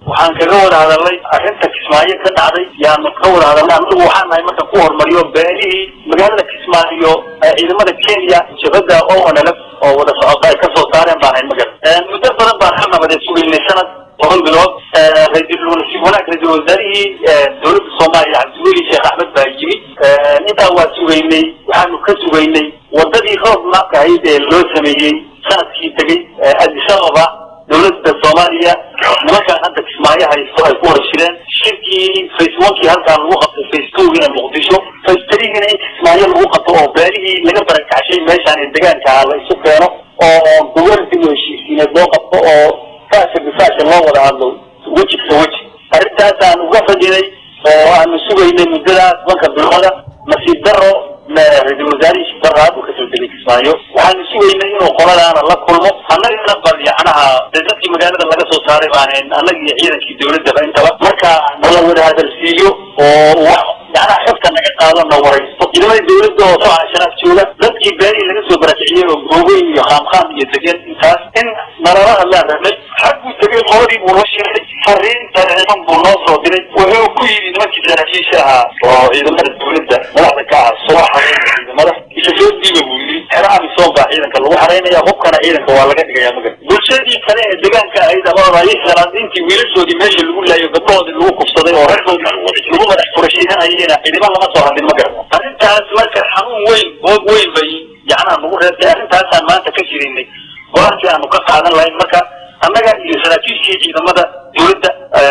waxaan kaga wada hadalnay arrinta kismaayo ka dhacday yaanu ka wada hadalnay anagu waxaan nahay marka ku hormariyo beelihii magaalada kismaayo ciidamada kenya jabhada o nlf oo wada socota ay kasoo saareen baan hayn magar muddo badan baan ka nabadeed sugaynay sanad toban bilood ra-iisul wanaag ra-isul wasaarihii dowladda soomaaliya cabdiweli sheekh axmed baa yimid intaa waa sugaynay waxaanu ka sugaynay wadadii roob maabka ahayd ee loo sameeyey sanadkii tegey addis ababa dowladda soomaaliya nimankaan hadda kismaayo haysto ay ku wada shireen shirkii face onkii halkaan lagu qabtay face twogiina muqdisho face threegiina in kismaayo lagu qabto oo beelihii laga barakacashay meeshaan ee degaanka la isu keeno oo goboldi heshiisiineed loo qabto oo faasha bifaasha loo wada hadlo weji ka weji arrintaasaan uga fadhinay oo aanu sugaynay muddadaas banka bilooda nasiib daro ra-isul wasaarihii shibaraad uu kasoo degay kismaayo waxaanu sugaynay inuu qoladaana la kulmo annagana bal yacnaha de dadkii magaalada laga soo saaray baanen annaga iyo ciidankii dawladdaba intaba marka nala wada hadalsiiyo oo wax yacnaha xogta naga qaado na waraysto ciidamada dawladda oo soo casharaaf jooga dadkii beelihii laga soo barakiciyey oo googoyn iyo qaamqaam iyo degeen intaas in nalala hadlaan rabnay xag buu tegay qoladii buu la shiray fariin dareeman buu noo soo diray wuxuu ku yidhi nimankii saraakiisha ahaa oo ciidamada dawladda madaxda ka ah soo xareynaya ciidamada isa soo diiba buu yidhi xero amisom baa ciidanka lagu xareynaya hubkana ciidanka waa laga dhigaya magar bulshadii kale ee degaanka ahayd ama salaadiintii wiilashoodii meesha lagu laayo gabdhahoodii lagu kufsaday oo raggoodii lagu madax furashiihanayena ciidamo lama soo hadlin magar arrintaas marka xanuun weyn boog weyn bay yacnaha nagu reebtay arrintaasaan maanta ka jirinay go-aankii aanu ka qaadan lahayn marka annaga iyo saraakiishii ciidamada dawladda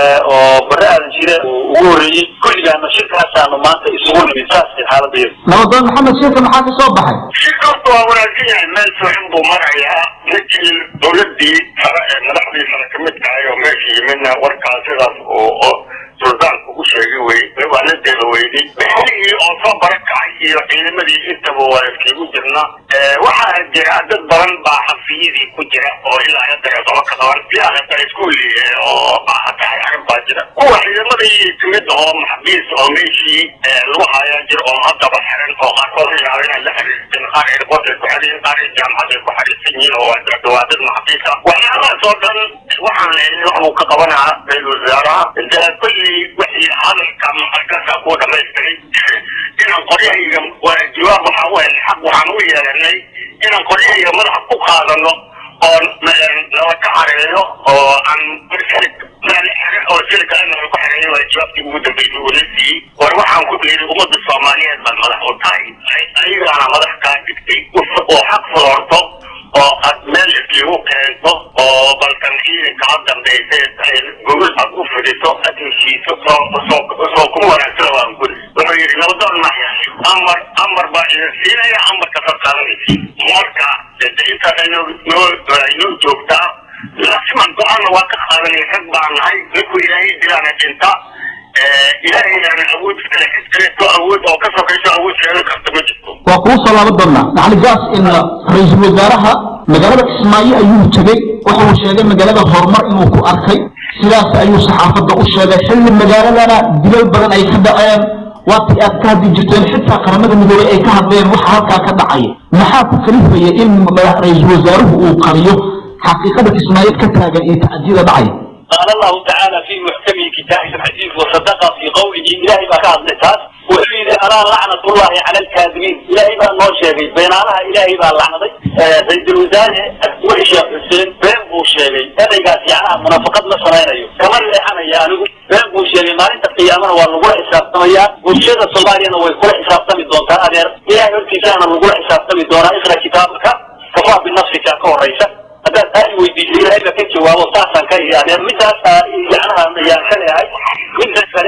oo bare aadan jire ugu horreeyey kulligaana shirkaasaanu maanta isugu nimid saasay xaaladayada nabadoon maxamed shirka maxaa ka soo baxay shirkaasta waa wanaagsan yahay meel fiican buu marayaa ninkii dawladdii sare ee madaxdii sare ka mid tahay oo meesha yimidna warkaas sidaas oo suldaanku u sheegay wey waa la dela weyday bixigii oo soo barakacay iyo ciidamadii intaba waa iskigu jirna waxaa jira dad badan baa xafiyadii ku jira oo ilaa hadda toba ka qaban ilaa hadda iskuuli oo tahay arrin baa jira kuwa ciidamadii kamid oo maxabiis oo meeshii lagu hayaa jira oo haddaba xiran oo qaarkood yaaba inay la xiriirteen qaar airport ay ku xiriin qaar jaamacad ay ku xiriirsan yihiin oo waa dad maxabiis ah waxyaalahaas oo dhan waxaan leeyahay wax uu ka qabanaa ra-isul wasaaraha de kulli wixii hadalka muqadasa ku dhamaystiray inaan qoryahayga jawaab waxaa u helnay xaq waxaan u yeelanay inaan qoryahayga madaxa ku qaadano oo nala ka xareeyo oo aan meel xere oo sida kalena lagu xareeyo waa jawaabtii ugu dambeysay uu la siiyey war waxaan ku yidhi ummadda soomaaliyeed baad madax u tahay ayagaana madax kaa dhigtay oo xaq fuloorto oo aad meel islagu keento oo balkan ciidanka ha dambaysa gogol aad u fidiso aad heshiiso soo kuma wanaagsana waan guri wuxuu yidhi nabadoon maya amar amar baa idin siinaya amarka ka qaadanaysi marka intaas aynoo joogtaa lasiman go-aanna waa ka qaadanay rag baa nahay ninkuu ilaahay dilaana dhinta ilaahayana awood kale cid kaleeto awood oo ka sokayso awood sheegan karta ma jirto waa kuu soo laaban doonaa macaligaas in ra-iisul wasaaraha magaalada kismaayo ayuu tegey waxa uu sheegay magaalada horumar inuu ku arkay sidaas ayuu saxaafadda u sheegay xilli magaaladana dilal badan ay ka dhaceen waatii aad ka hadli jirteen xitaa qaramada midoobey ay ka hadleen waxa halkaa ka dhacaya maxaa ku kalifaya in ra-iisul wasaaruhu uu qariyo xaqiiqada kismaayo ka taagan iyo tacdiyada dhacaya قال الله تعالى في محكم كتابه الحديث وصدق في قوله إلهي بقى الناس وحيد أرى لعنة الله على الكاذبين إلهي بقى الله شيء بين الله إلهي بقى اللعنة سيد الوزارة وحش يا حسين بين بو شيء هذا يقال يعني منافقات نصرين أيوه كمان اللي أنا يعني بين بو شيء ما أنت قيامنا والله حساب تميا والشيء الصومالي أنا ويقول حساب تمي دون تأذير إلهي يرتي كان الوقوع حساب تمي دون اقرأ كتابك كفاه بالنصف كاكو رئيسة haddaad aad weydiisay ilaahay baa ka jawaabo saasaan ka ihi adeer midaas yacnaha ayaan ka leehay midda kale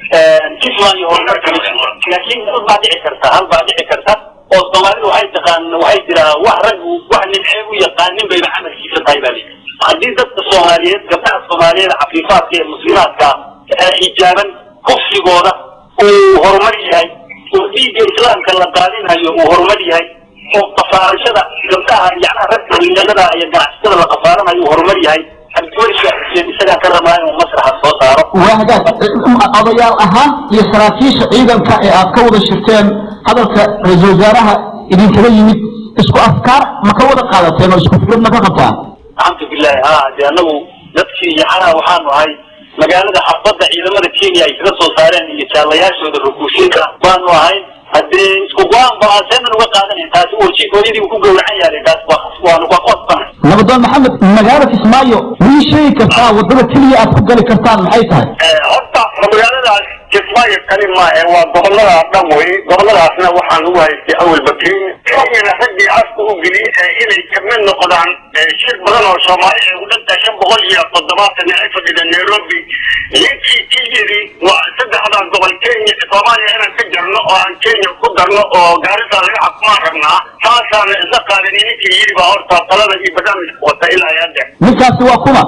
kisman iyo horumarka laakiin hal baa dhici karta hal baa dhici karta oo soomaalidu waxay taqaan waxay jiraa wax raggu wax nimcee u yaqaanin bayba camalkiisa tahay baa lii haddii dadka soomaaliyeed gabdhaha soomaaliyeed cafiifaadka ee muslimaadka xijaaban kufsigooda uu horumar yahay oo dhiigga islaamka la daadinayo uu horumar yahay oo qafaarashada gabdhaha yacnaha ragga dhalinyarada iyo ganacsatada la qafaaranayo uu horumar yahay cabdiweli xuseen isagaa ka rabaa inuu masraxa soo saaro waa hagaag odayaal ahaan iyo saraakiisha ciidanka ee aad ka wada shirteen hadalka ra-iisul wasaaraha idinkaga yimid isku afkaar ma ka wada qaadateen oo isku fikrad ma ka qabtaan alxamdu bilahi ha de anagu dadkii yacnaha waxaanu ahay magaalada xabadda ciidamada kenya ay kaga soo saareen iyo jaalayaashooda rukuushinka baanu ahayn haddee isku go-aan ba seeman uga qaadanayn taasi orji hooyadii ku gowracan yahay taas waanu waa qosbana nabadoon maxamed magaalada kismaayo mii sheegi kartaa wadada keliya aad ku gali kartaan maxay tahay horta magaaladaas kismaayo kali maahe waa gobolada dhan wey goboladaasna waxaan ugu haystay awalba kenya kenyana raggii afka u geliyay inay kamid noqdaan shir badan oo soomaali ay u dhantahay shan boqol iyo toddobaatan ay fadhida nairobi ninkii ki yidhi waa saddexdan gobol kenya soomaaliya inaan ka jarno oo aan kenya ku darno oo gaarisa laga xakumaan rabnaa taasaana isla qaadan ninkii yidhi baa horta talada iyo barnaamijka wata ilaa hadda ninkaasi waa kuma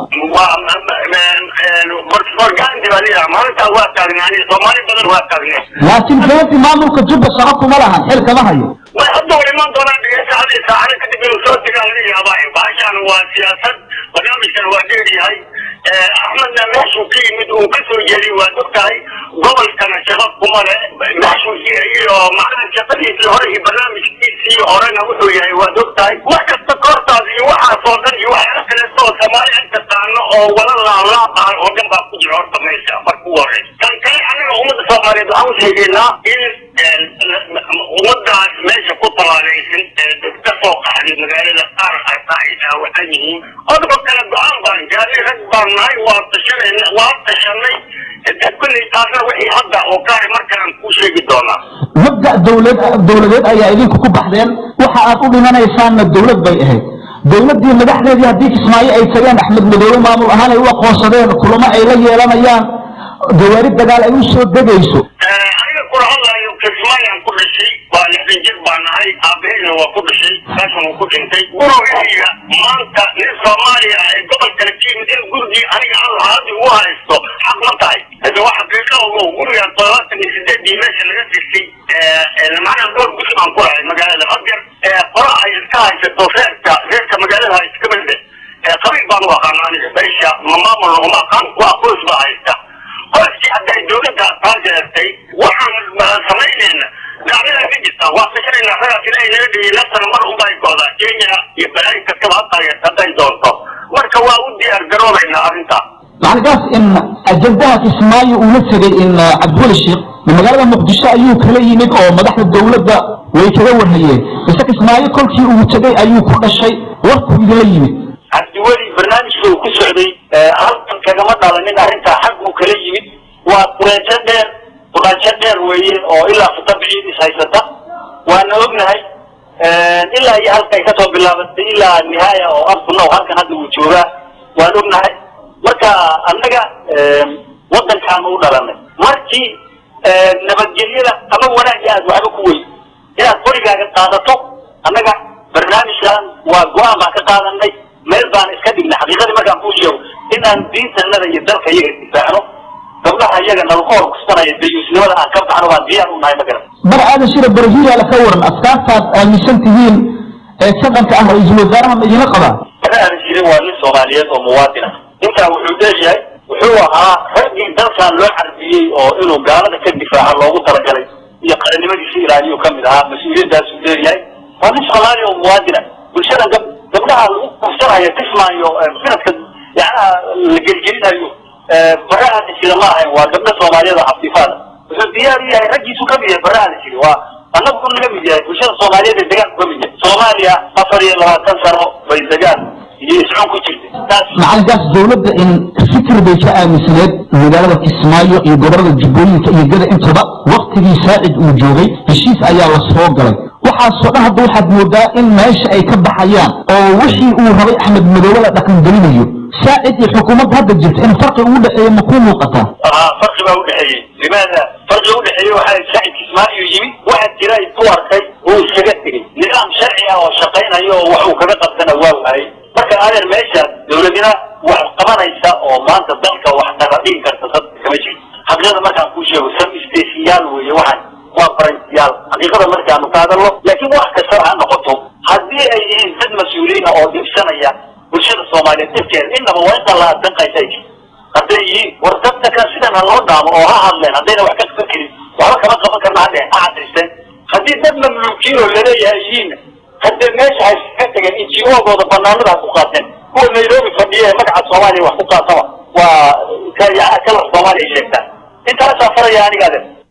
orgaanti baa liyaa maalintaa waa taagnaani soomaali badan waa taagneen laakiin gaanti maamulka jubba shaqo kuma lahan xil kama hayo way hadda war imaan doonaan dhegeysaadii saacada kadib inuu soo tegaa laga yaabaa bahashaan waa siyaasad barnaamijkan waa dheeryahay axmedna meeshuu ka yimid uu ka soo jeediy waa og tahay gobolkana shaqo kuma le meeshuu iyo macnaha shaqadiisii hore iyo barnaamijkiisii horena wuxuu yahay waad og tahay wax kasta koortaas iyo waxaasoo dhan iyo waxyaala kaleeto oo soomaali ay taqaano oo wala laalaaqaan oo dhan baa ku jira horta meesha marka ugu horeysa tan kale anaga ummadda soomaaliyeed waxaan u sheegaynaa in ummadaas meesha ku talaalaysan ka soo qaxday magaalada qaar arta ay dhaawacan yihiin odaba kale go-aan baan gaarnay rag baan nahay waa tashanayna waa tashanay kulley taasna wixii hadda oo kaari markaan kuu sheegi doonaa mabda dowlad dowladeed ayaa idinku ku baxdeen waxa aad u dhimanaysaanna dowlad bay ahayd dowladdii madaxdeedii haddii kismaayo ay tageen axmed madoobe maamul ahaan ay u aqoonsadeen kulamo ay la yeelanayaan gawaari dagaal ay u soo degayso aniga kula hadlayo kismaayaan ku dhashay waa lixdan jir baa nahay aabaheyna waa ku dhashay meeshan uu ku dhintay gurigayga maanta nin soomaaliya ee gobol kale ka yimid in gurigii aniga aan lahaadi ugu haysto xaq ma tahay hade waa xaqiiqa ogo guriga todobaatan iyo sideedii meesha laga dirtay macnaha dhowr guri baan ku lahay magaalada hadeer qora ay iska haysato reerka reerka magaalada ha iska mide qabiil baan u aqaana aniga meesha ma maamulna uma aqaan waa qoys baa haysta qoyskii hadday dowladda taageertay waxaan samaynayna dacdada ka jirta waa tashanayna ragaas ilaahay naga dhigay laftan mar unba ay go'daa kenya iyo balaayin kastaba ha taageerta hadday doonto marka waa u diyaar garoobaynaa arrintaas macalkaas in ajandaha kismaayo uu la tegay in cabdiweli sheekh magaalada muqdisho ayuu kala yimid oo madaxda dowladda way kaga warhayeen mise kismaayo kolkii uu tegay ayuu ku dhashay warkuu idinla yimid cabdiweli barnaamijka uu ku socday halkan kagama dhalanin arrintaa xag uu kala yimid waa qureejo dheer quraajo dheer weeye oo ilaa futabiciid is haysata waana ognahay ilaa iyo halkay kasoo bilaabatay ilaa nihaaya oo afkunow halkan hadda uu joogaa waan ognahay marka annaga waddankaanu u dhalanay markii nabadgelyada ama wanaagga aad waxba ku weyn inaad qorigaaga qaadato annaga barnaamijkan waa go-aan baan ka qaadanay meel baan iska dhignay xaqiiqadii markaan kuu sheego inaan diintanada iyo dalka iyaga difaacno gabdhaha iyaga nalaku horkusanaya dayuusnimada aan ka baxno baan diyaar u nahay magaran bar aadan shira barahiyaala ka waran afkaartaad aaminsan tihiin ee dhaqanka ah ra-iisul wasaaraha ma idinla qabaa bara aadan jirin waa nin soomaaliyeed oo muwaadin ah ninkaa wuxuu leeyahay wuxuu ahaa raggii dalkan loo carbiyey oo inuu gaalada ka difaaco loogu talagalay iyo qarannimadiisa ilaaliyu ka mid ahaa mas-uuliyaddaasuu leeyahay waa nin soomaali oo muwaadin ah bulshada gab gabdhaha lagu kursanayo kismaayo sanadka yacnaha la gelgelinayo bara aadan jira ma ahayn waa gabdho soomaaliyeed oo xafiifaada wuxuu diyaar u yahay raggiisu ka mid yahay bara aadan jiri waa annagu naga mid yahay bulshada soomaaliyeed ee degaanku ka mid yahay soomaaliya afar iyo labaatan sano bay degaan iyo iscun ku jirtay taas macalinkaas dowladda in fikir bay ka aaminsaneed magaalada kismaayo iyo gobolada jubbooyinka iyo gada intaba waktigii saacid uu joogay heshiis ayaa la soo galay waxaasoo dhan hadda waxaad moodaa in meesha ay ka baxayaan oo wixii uu rabay axmed madoobe la dhaqangelinayo saacid iyo xukuumadda hadda jirta in farqi ugu dhexeeya ma kuu muuqataa aa farqi baa udhexeeyey limaada farqiga udhexeeyey waxaa saacid kismaayo yimid waxaa jira ku arkay uu iskaga tegey nidaam sharci ah oo shaqaynayo oo wax uu kaga qabtana waa waayey marka adeer meeshaas dowladina wax qabanaysa oo maanta dalka wax taradhigi karta dad kama jirto xaqiiqada markaan kuu sheego sam stesiyaal weeye waxaan waa faransiyaal xaqiiqada markaanu ka hadalno laakiin wax kastaba ha noqoto haddii ay yihiin dad mas-uuliyiina oo dhibsanaya bulshada soomaaliyeed dhibkeeda innaba waa inta la danqaysa ay jirto hadday yihiin war dadka kan sidan ha loo dhaamo oo ha hadleen haddayna wax ka qaban karin waxba kama qaban karna hadde ha cadaysteen haddii dad mamluukiin oo laleeyahay yihiin hadde meesha ha iskaga tageen injiogooda banaanada ha ku qaateen kuwa nairobi fadhiya ee magaca soomaaliya wax ku qaataba waa kalar soomaaliya sheegtaan intaasaan faraya aniga ade